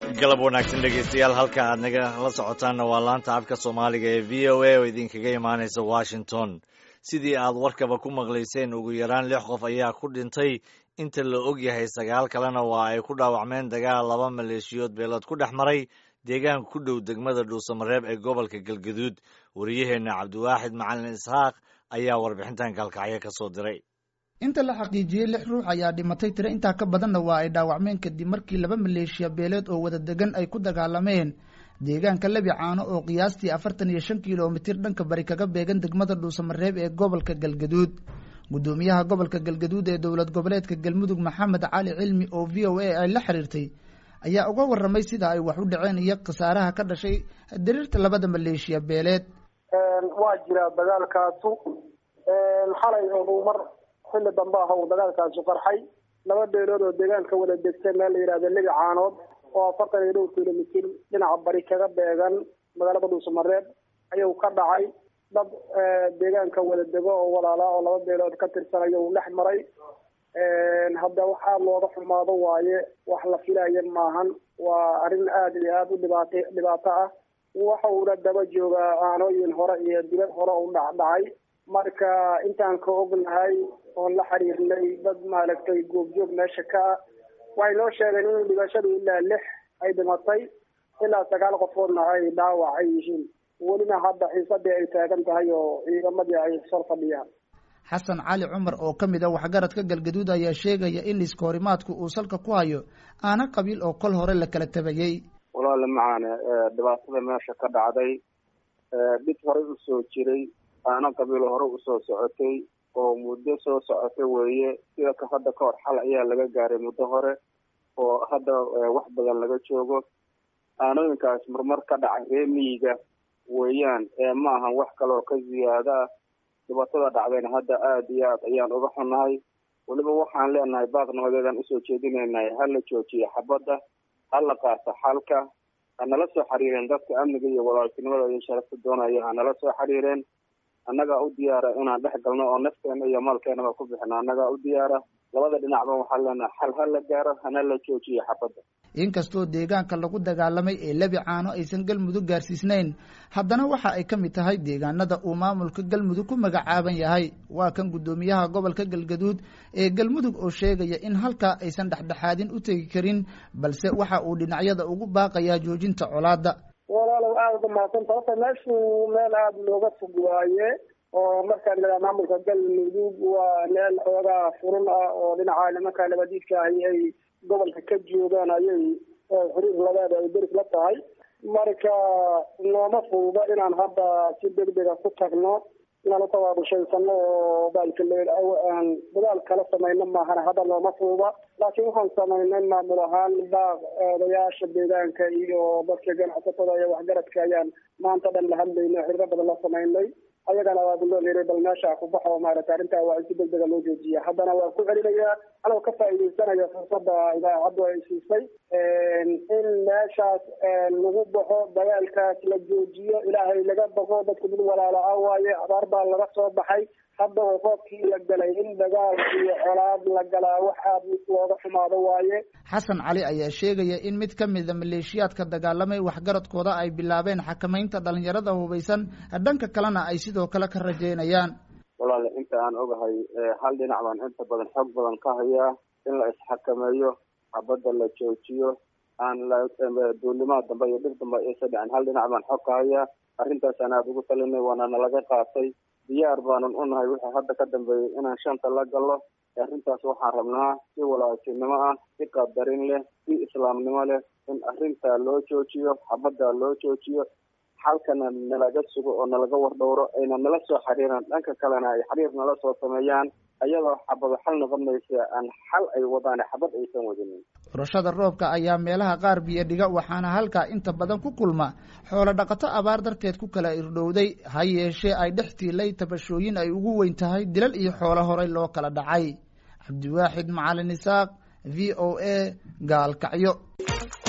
galab wanaagsan dhegeystayaal halka aad naga la socotaanna waa laanta afka soomaaliga ee v o a oo idinkaga imaanaysa washington sidii aad warkaba ku maqlayseen ugu yaraan lix qof ayaa ku dhintay inta la og yahay sagaal kalena waa ay ku dhaawacmeen dagaal laba maleeshiyood beelood ku dhex maray deegaanka ku dhow degmada dhuusamareeb ee gobolka galgaduud wariyaheenna cabdiwaaxid macalin isxaaq ayaa warbixintan kalkacyo ka soo diray inta la xaqiijiyey lix ruux ayaa dhimatay tiro intaa ka badanna waa ay dhaawacmeen kadib markii laba maleeshiya beeleed oo wada degan ay ku dagaalameen deegaanka lebi caano oo qiyaastii afartan iyo shan kilomitir dhanka bari kaga beegan degmada dhuusamareeb ee gobolka galgaduud guddoomiyaha gobolka galgaduud ee dowlad goboleedka galmudug maxamed cali cilmi oo v o a ay la xiriirtay ayaa uga waramay sida ay wax u dhaceen iyo khasaaraha ka dhashay diriirta labada maleeshiya beeleed waa jira dagaalkaasu xalay oo mar xilli dambe ah uu dagaalkaasu qarxay laba beelood oo deegaanka wada degta meel la yidhahdo lebi caanood oo afartan iyo dhowr kilomitir dhinaca bari kaga beegan magaalada dhuusamareeb ayuu ka dhacay dad deegaanka wada dego oo walaalaa oo laba beelood ka tirsan ayuu dhex maray hadda wax aada looga xumaado waaye wax la filaya maahan waa arrin aada iyo aada u dhibaat dhibaato ah waxa uuna daba joogaa aanooyin hore iyo dibad hore u dhacdhacay marka intaan ka ognahay oon la xiriirnay dad maaragtay goobjoog meesha ka ah waxay noo sheegeen in dhibashadu ilaa lix ay dhimatay ilaa sagaal qofoodna ay dhaawac ay yihiin welina hadda xiisadii ay taagan tahay oo ciidamadii ay sor fadhiyaan xasan cali cumar oo ka mid a waxgaradka galgaduud ayaa sheegaya in liiskahorimaadku uu salka ku hayo aana qabiil oo kol hore la kala tabayey walaale macaane dhibaatada meesha ka dhacday dhib horey usoo jiray aana qabiil hore usoo socotay oo muddo soo socota weeye sida ka hadda ka hor xal ayaa laga gaaray muddo hore oo hadda wax badan laga joogo aanooyinkaas marmar ka dhacay ree miyiga weeyaan ee ma ahan wax kaleoo ka ziyaada ah dhibaatada dhacdayna hadda aada iyo aad ayaan uga xunnahay weliba waxaan leenahay baaqnimadeedaan usoo jeedinaynahay ha la joojiyo xabadda ha la qaato xalka ha nala soo xiriireen dadka amniga iyo walaaltinimada iyo sharafta doonaya ha nala soo xiriireen annagaa u diyaara inaan dhex galno oo nafteena iyo maalkeenaba ku bixino annagaa u diyaara labada dhinacba waxaan leenahay xal ha la gaaro hana la joojiyo xabadda inkastoo deegaanka lagu dagaalamay ee lebi caano aysan galmudug gaarsiisnayn haddana waxa ay ka mid tahay deegaanada uu maamulka galmudug ku magacaaban yahay waa kan guddoomiyaha gobolka galgaduud ee galmudug oo sheegaya in halkaa aysan dhexdhexaadin u tegi karin balse waxa uu dhinacyada ugu baaqayaa joojinta colaadda walaalow aada uga mahadsanta horta meeshu meel aada looga fog waaye oo markaan idhaha maamulka galmudug waa meel xoogaa furun ah oo dhinaca nimanka labadiidka ahi ay gobolka ka joogaan ayay xiriir labeeda ay deris la tahay marka nooma fududa inaan hadda si degdega ku tagno inaan utabaabushaysano oo baalkaleaan dadaal kala samayno maahan hadda nooma fududa laakiin waxaan samaynay maamul ahaan baaq odayaasha deegaanka iyo dadka ganacsatada iyo waxgaradka ayaan maanta dhan la hadlayno xiriiro badan la samaynay ayagana waa loo leeray bal meesha ku baxo maaragtay arrintaa waa in si degdega loo joojiya haddana waa ku celinayaa anoo ka faa'iidaysanaya fursada idaacaddu ay siisay in meeshaas lagu baxo dagaalkaas la joojiyo ilaahay laga baqo dadku mid walaala ah waaye abaar baa laga soo baxay hadda oo roobkii la galay in dagaal iyo colaad la galaa wax aad looga xumaado waaye xasan cali ayaa sheegaya in mid ka mida maleeshiyaadka dagaalamay waxgaradkooda ay bilaabeen xakamaynta dhalinyarada hubaysan dhanka kalena ay sidoo kale ka rajeynayaan walaale inta aan ogahay hal dhinac baan inta badan xoog badan ka hayaa in la isxakameeyo xabadda la joojiyo aan duulimaad dambe iyo dhib dambe aysa dhicin hal dhinac baan xog ka hayaa arrintaasaan aada ugu talinay waana nalaga qaatay diyaar baanan u nahay wixii hadda ka dambeeyey inaan shanta la gallo arrintaas waxaan rabnaa si walaaltinimo ah si qadarin leh si islaamnimo leh in arrintaa loo joojiyo xabaddaa loo joojiyo xalkana nalaga sugo oo nalaga wardhowro ayna nala soo xiriiraan dhanka kalena ay xiriir nala soo sameeyaan ayadoo xabado xal noqonaysa aan xal ay wadaan xabad aysan wadinin furashada roobka ayaa meelaha qaar biyo dhiga waxaana halkaa inta badan ku kulma xoolo dhaqato abaar darteed ku kala irdhowday ha yeeshee ay dhex tiilay tabashooyin ay ugu weyn tahay dilal iyo xoolo horey loo kala dhacay cabdiwaaxid macalin isaaq v o a gaalkacyo